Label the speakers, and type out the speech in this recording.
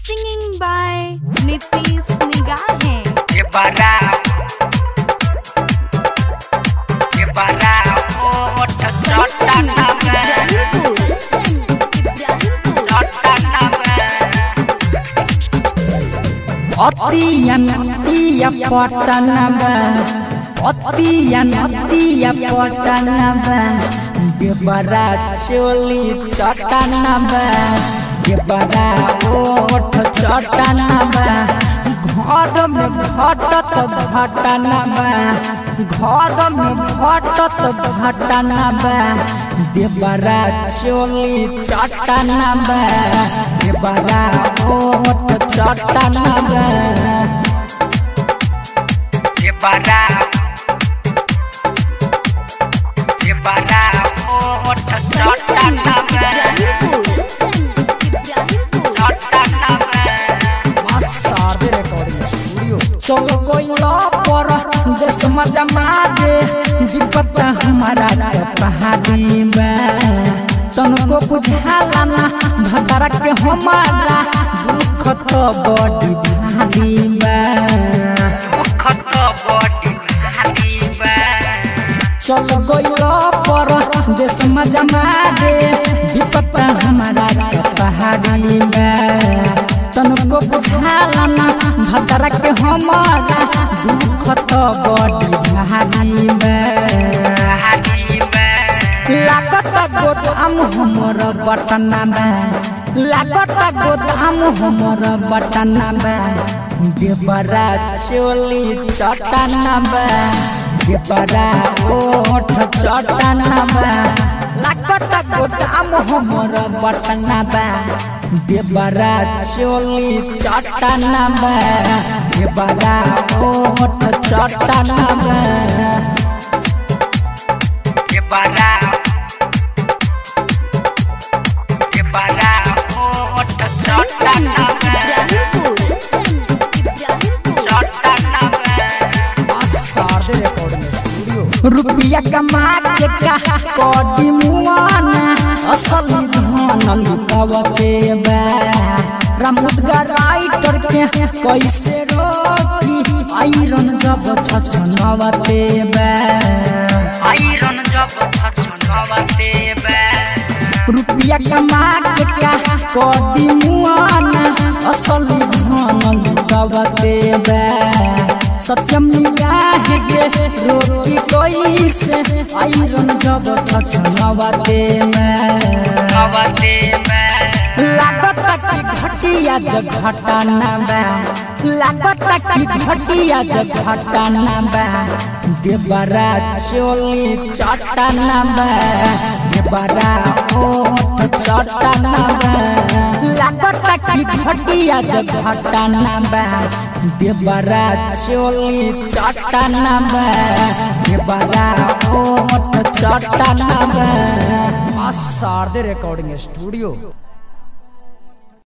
Speaker 1: Singing by Nitish Nigahe.
Speaker 2: ये बड़ा ये बड़ा ओठ चटा नवे चटा नवे
Speaker 3: अतियन अतिय पटनब अतियन अतिय पटनब देवरा चोली चटनब देवरा ओठ चटनब घर में घटत घटनब घर में घटत घटनब देवरा चोली चटनब देवरा ओठ चटनब
Speaker 2: ये बड़ा ये बड़ा ओठ चटा नवे चटा नवे
Speaker 3: चलो कोइला पर देश में जमा दे विपत हमारा के पहाड़ी में तनको बुझाला ना भदरा के हमारा दुख तो बड़ी भारी में
Speaker 2: खत बॉडी भारी बा
Speaker 3: चल गइला पर देश में जमा दे विपत हमारा के पहाड़ी में तनको बुझाला ना भदरा के हमारा दुख तो बड़ी भारी में
Speaker 2: भारी बा
Speaker 3: लागत गोदाम हमर बटना में लागत गोदाम हमर बटना में देवरा चोली चटना में देवरा ओठ चटना में लागत गोदाम हमर बटना में देवरा चोली चटना में देवरा ओठ चटना में
Speaker 2: ये बड़ा ये बड़ा ओठ चटा नवे चटा नवे
Speaker 3: रुपया कमा के का कदी मुआना असल धन लुकावते बा रामुदगा राइटर के कैसे रोकी आयरन जब छछनवते बा
Speaker 2: आयरन जब छछनवते बा
Speaker 3: रुपया कमा के का कदी मुआना असल धन लुकावते बा सत्यम निगाह के रोकी कैसे आयरन जब छछनवते में
Speaker 2: नवते बा
Speaker 3: लागत की घटिया जघटाना बा लागत की घटिया जघटाना बा देवरा चोली चटाना बा देवरा ओठ चटाना बा लागत की घटिया जघटाना बा देवरा चोली चटाना बा देवरा ओठ चटाना बा
Speaker 4: शारदे रिकॉर्डिंग स्टूडियो